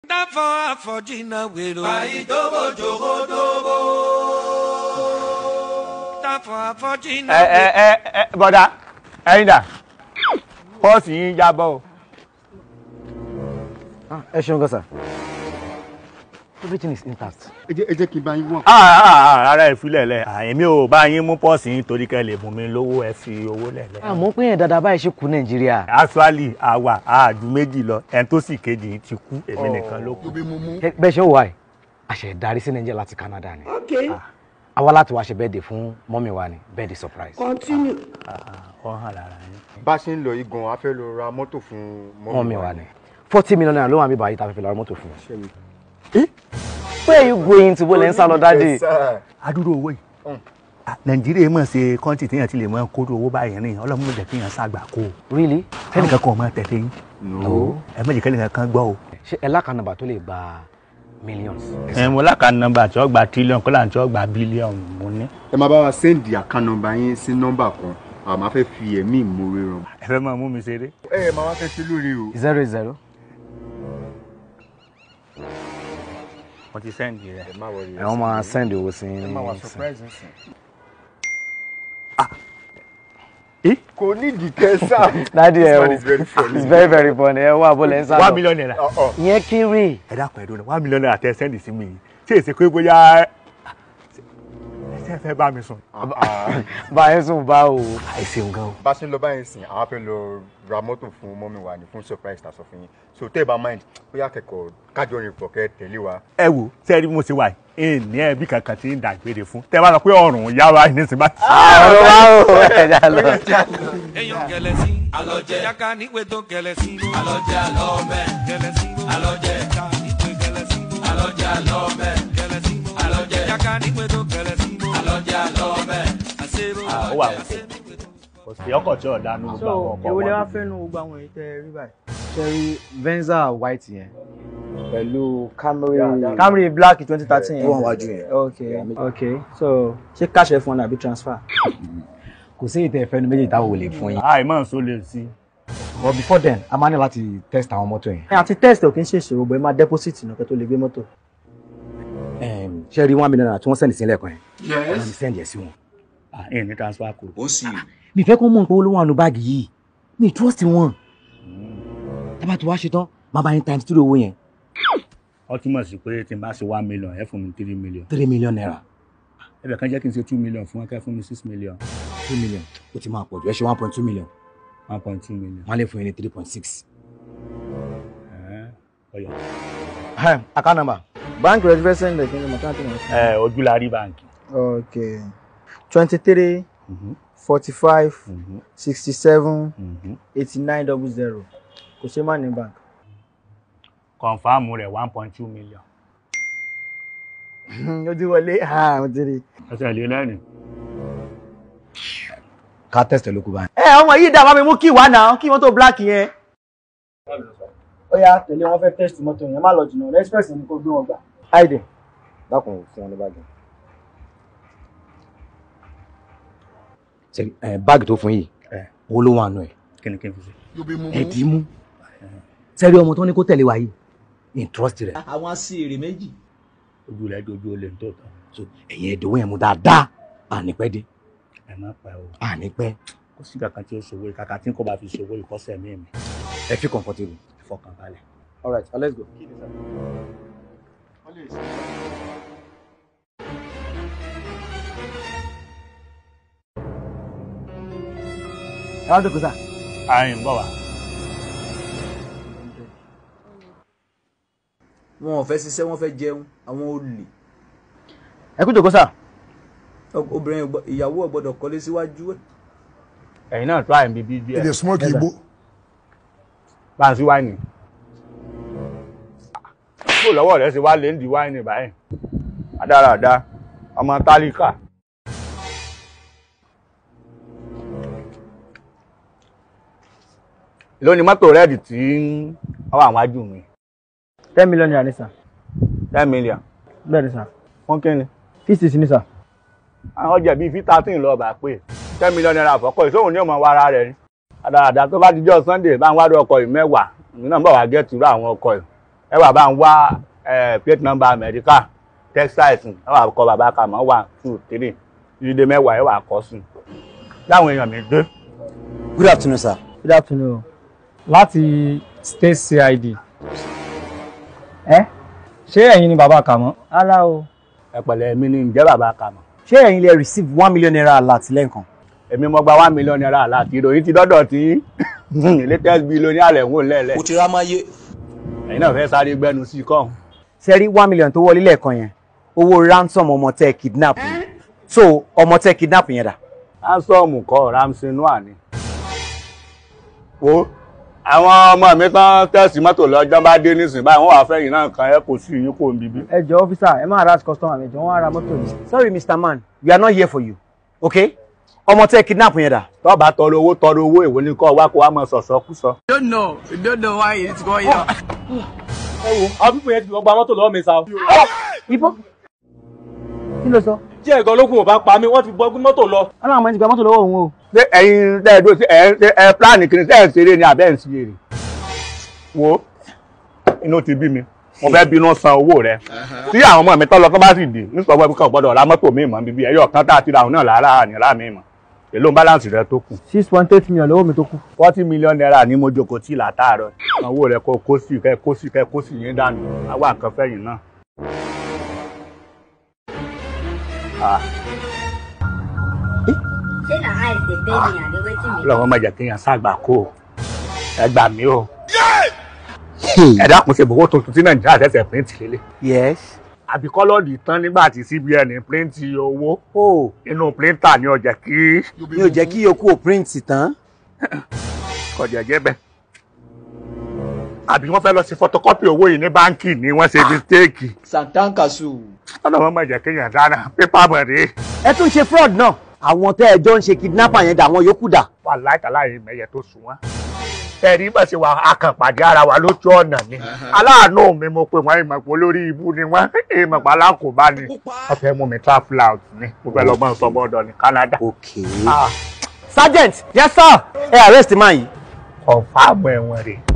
dáfọ́ àfọ̀jìnà wèrò. àìdóbò jòkódóbò. dáfọ́ àfọ̀jìnà ẹ ẹ ẹ ẹ bọ́dà ẹ̀yin dà pọ́ọ̀sì yín jábọ́ o. ẹ ṣeun gan sir everything is intact. ẹ jẹ́ ẹ jẹ́ kí n bá yín wọ̀n. ara ẹ̀ filẹ̀ lẹ̀ èmi ò bá yín mú pọ́ọ̀sì yín torí kẹ́ lè bùn mi lówó ẹ fi owó lẹ̀ lẹ̀. àmọ́ pé yẹn dáadáa báyìí ṣe kú nàìjíríà. actually àwa àádú méjì lọ ẹni tó sì kejì yín ti kú èmi nìkan ló kù. tóbi mú mú. Ẹ- bẹ́ẹ̀ ṣe ń wà ẹ̀ àṣẹ ìdarí sí nàìjíríà láti canada ni. àwa láti wá ṣe birthday fún mọ́mí wa ni birthday surprise. continue. ọ hàn lára yín. bá a ṣe ń lọ yìí gan a fẹ́ lọ ra mọ́tò fún mọ́mí wa ni forty million naira ló wà mí báyìí tá a fẹ́ fi lọ ra mọ́tò fún un. Ṣẹ́mi. where you going to bọ́lẹ̀ ń sá lọ dáàdì. Yes, sir. adúrò owó yìí Ah, nàìjíríà mọ̀ ṣe kọ́ńtì téèyàn ti lè mọ kóró owó báyìí rìn ọlọ́run mọ̀ jẹ́ kéèyàn ṣàgbà kó o really. kẹ́nìkan kan ò mọ tẹ̀lé yín No. ẹ mọ̀ jẹ́ kẹ́nìkan kan gbọ́ o. ṣe ẹ lákànnàbà tó lè gba millions. ẹ mo láka nọ́mbà tí ó gba tírílíọ̀nù kọ́lá tí ó gba bílíọ̀nù mo ní. ẹ máa bá wa sẹ́ndì àkàn nọ́mbà yín sí nọ́mbà kan a máa fẹ́ fi ẹ̀mí ìmoore ràn. ẹ fẹ́ máa mú mi ṣeré. ẹ ẹ máa wá fẹ́ ṣe lórí o. zero zero mo ti sẹ́ǹdì rẹ̀. ẹ má wọrí ẹ wọ́n máa send owó sí ẹ má wá i. surprise nsìn. Eh? kò ní ìdíkẹ́ sá. dáàdì ẹ This o one is very funny. it's very very funny ẹ wá bọ́lẹ̀ ń sá lọ. one million naira. Ọ̀, ọ̀. ìyẹn kéré. ẹ dákun ẹ dúró one million naira tẹ sẹ́ǹdì sí mi yìí ṣé èsì pé bóyá ẹ ṣe fẹ́ bá mi sùn. Ah, ah. báyìí sùn bá o. ẹ ṣeun gan o. bá a ṣe ń lọ báyìí sìn àwọn fẹ́ lọ ra mọ́tò fún mọ́mí wa ní fún surprise ta sọ fún yín so tẹ́ ẹ bá mind bóyá kẹ́kọ̀ọ́ kájọ rìn pọ̀ kẹ́ tẹ̀lé wa. ẹ wo sẹ́ẹ̀rí mo ṣe wà yìí ní ẹbí kankan tí ń dàgbére fún tẹ́ ẹ bá sọ pé ọ̀rùn yá wa ní sinmi bá ti. ọ̀rọ̀ wa o ẹ̀dá lọ. èèyàn kẹlẹ sí. Alọ́jẹ. yàkà níwèé tó kẹlẹ sí. alọ́jẹ alọ́mẹ. kẹlẹ sí. Alọ́jẹ. yàkà níwèé kẹlẹ sí. alọ́jẹ alọ́mẹ. kẹlẹ sí. Alọ́jẹ. yàkà níwèé tó kẹlẹ sí. alọ́jẹ alọ́mẹ. àṣẹrò ó wà òkè kò sí ọkọ̀ tí ọ̀dà nù gbogbo àwọn ọkọ̀ èwo lè wá wọn. fẹ́ nu gbogbo àwọn èyí tẹ́ ẹ rí báyìí. cherry venza white yẹn pẹ̀lú camry. Camry black twenty thirteen yẹn. Ó wà wájú yẹn. ok ok so ṣé cash ẹ fún ọ àbí transfer. kò sí ìtẹ̀ ìfẹ́nu méjì táwọn ò lè fún yín. àì mọ̀ nsọ lè sí. but before then a máa ní láti test àwọn mọ́tò yẹn. ẹ àti test ò kí ń ṣe ìṣòro bọ̀ ẹ máa deposit nìkan tó lè gbé mọ́tò. ṣe rí one million naira tí wọ́n send sí lẹ́ẹ̀kan yẹn. wọ́n ti send yẹn sí wọn. ẹ̀ ní transfer code. ó sì mi fẹ́ kó mọ̀ pé olówó àánú báàgì yìí mi trust wọn. tábà tó wá ṣe tán máa bá yín times three owó yẹn ó túmọ̀ sí pé tí n bá ṣe one million ẹ fún mi three million. three million naira ẹbẹ̀ kan jẹ́ kí n ṣe two million fún wọn kẹ́ fún mi six million two million ó ti máa pọ̀ jù ẹ ṣe one point two million one point two million. wọ́n á lè fún yín ní three point six. ọ̀yà. account number. bank rẹ ti fẹ́ send ẹ̀ kí ni mo káàtì wọn. ẹ ojúlarí báǹkì. ok twenty three forty five sixty seven eighty nine double zero kò ṣe má ní bank. kọ̀nfàmù rẹ̀ one point two million. ó ti wọlé mo ti rí i. ẹsẹ̀ lé lẹ́rìn. ká test ẹ ló kú báyìí. ẹ ọmọ yìí dá bá mi mú kí wá náà kí mọ́tò black yẹn. ó yá tẹ̀lé wọn fẹ́ test mọ́tò yẹn má lọ jìnnà express ni kò gbé wọn gbà. àìdè. dákun fún wọn ní báàgì. ṣe ẹ báàgì tó fún yìí ẹ owó ló wà nù ẹ kí ni kí n fi ṣe. ẹ dì í mú. sẹ́rí ọmọ tó ní kó tẹ̀lé wa yìí in trust rẹ̀ àwọn aṣèrè méjì. ojú rẹ̀ dojú olè ń tó tán. so ẹ̀yin ẹ̀dínwó yẹn mú dáadáa ànípẹ́ dé ẹ má pa o. ànípẹ́ kó sí kankan tí ó ṣòwò yìí kàkà tí n kò bá fi ṣòwò ìkọ́sẹ̀ mí mi. ẹ fi comfortable. ẹ fọkàn balẹ̀. all right let's go. ẹ wá dókòó sá. àyìn ń bọ̀ wá. wọn ò fẹ́ ṣiṣẹ́ wọ́n fẹ́ jẹun àwọn olè. ẹ kú dókòó sá. obìnrin ò gbọ́- ìyàwó ò gbọ́dọ̀ kọ́lé síwájú ẹ̀. ẹ̀yin náà tó àyìn bíbí díẹ̀. dey smoke igbo. bá ń sí wáìnì. kó lọ́wọ́ rẹ̀ ṣe wá lé ń di wáìnì báyìí. adáradá ọmọ tálíkà. lónìí mọ́tò rẹ́ẹ̀dì tí ó wà wájú mi ten million naira ní sà. ten million bẹ́ẹ̀ ni sà. fún kínni. fifty sí ní sà. àwọn ọjà bíi fifteen lọ́ọ́ bá pé ten million naira àfọ́kọ́ ìṣòwò ní ọmọ wa ara rẹ̀ ni. àdàdà tó bá ti jọ sunday bá ń wádùn ọkọ̀ yìí mẹ́wàá èmi náà ń bọ̀ wá gẹ́tù rú àwọn ọkọ̀ yìí ẹ wà bá ń wá ẹ plate number America textiles ẹ wà kọ bàbá kà mọ́ one two three ìdílé mẹ́wàá ẹ wà kọ́ sí i láwọn èèyàn mi dé. good afternoon sir. good afternoon. láti state cid ẹ ṣé ẹ̀yin ni bàbá kàmọ́ ara o ẹ pẹ̀lẹ́ mi ní ǹjẹ́ bàbá kà mọ́. ṣé ẹ̀yin lè receive one million naira alert lẹ́ǹkan. èmi mo gba one million naira láti ìròyìn ti dọ́dọ̀ tí latest bill ní àlẹ́ ń wò lẹ́lẹ̀. o ti ra máa yé. ẹ̀yin náà fẹ́ sáré gbẹnu sí i kọ́ ṣe rí one million tó wọlé lẹ́ẹ̀kan yẹn owó ransom ọmọ tẹ́ kidnap ni. so ọmọ tẹ́ kidnap yẹn dà. handsome kọ́ ramsey noah ni. wo àwọn ọmọ mi tán tẹ̀sí mọ́tò lọ́jọ́ bá dé nísìnyí báyìí wọ́n wàá fẹ́yìn náà kan ẹ kò sí yín kò ń bíbí. ẹ jọ ọ́fíìsà ẹ máa rush customer mi jọ wọ́n á ra mọ́tò mi. sorry mr man we are not here for you okay ọmọ tẹ́ kidnap yẹn dà. tó bá tọrọ owó tọrọ owó èwo ni kọ́ wá kó wá mọ sọ̀sọ́ kú sọ. don't know don't know why it's going on. ẹ wo àwọn pípọ̀ yẹn ti lọ gba mọ́tò lọ́wọ́ mi sa o. ibo kí ló sọ. tí ẹ̀gọ́ ológun ò bá pa mí wọ́n ti bọ́ gbé mọ́tò lọ. wọn làwọn ọmọ ẹni gba mọ́tò lọ́wọ́ òun o. ṣé ẹ̀yin lẹ́ẹ̀dọ́ sí ẹ̀ ẹ̀ ẹ̀ pílánì kìíní sẹ́ẹ̀ ń ṣeré ni àbẹ́ ń ṣeré. wo inú ti bí mi mo fẹ́ bínú san owó rẹ tí àwọn ọmọ mi tọ́ lọ tó bá sì dé ní sọ́wọ́ ibi kan gbọ́dọ̀ ra mọ́tò mi mọ́ bíbí ẹ̀yọ̀ kan tá a ti ra òun náà lára àníra mi mọ́ èló balance rẹ tó kù six point eight million lọ́wọ́ mi tó kù. forty million naira ní mo jókòó tí látàárọ̀ owó rẹ kó kó sí kẹ kó sí kẹ kó sí yín dànù àwa nǹkan fẹ̀yìn náà. Ah, ṣé na eyes dey pain me and dey wetin me. Ọlọ́run má jẹ́ kéèyàn ságbà kó o ẹ gbà mí o ẹ dákun ṣe bòwó tuntun tí nàìjíríà ṣẹ̀ṣẹ̀ píríǹtì lélẹ̀ yes. àbí kọ́lọ́ọ̀dì tán nígbà tí cbn píríǹtì owó o inú píríǹtà ni ó jẹ́ kí mi ò jẹ́ kí yòókù ò print tán. kọjá jẹ́ bẹ́ẹ̀ àbí wọ́n fẹ́ lọ sí photocopy owó yìí ní báńkì ni wọ́n ṣe mistake santankasu. Ọlọ́run má jẹ́ kéèyàn dáná pépà mọ̀rẹ́ ẹ tún ṣe fraud náà. àwọn tẹ́ ẹ jọ ń ṣe kidnapper yẹn dà àwọn yòókù dà. wà láìtàláyé mẹ́yẹ tó sùn wọ́n. ẹ̀rí bá ṣe wà akànpàdé ara wa lójú ọ̀nà ni. aláàánú mi mo pè wọ́n ìmọ̀pọ̀ lórí ibú ni wọ́n ìmọ̀pọ̀ alákòóbá ni. wọ́n fẹ́ mú mi travel out ni mo fẹ́ lọ mọ́ sọ́bọ̀dọ̀ ní Canada. okay. Ah, sergeant yes sir ẹ arrest man yìí. confam ẹ̀wọ̀n rẹ̀.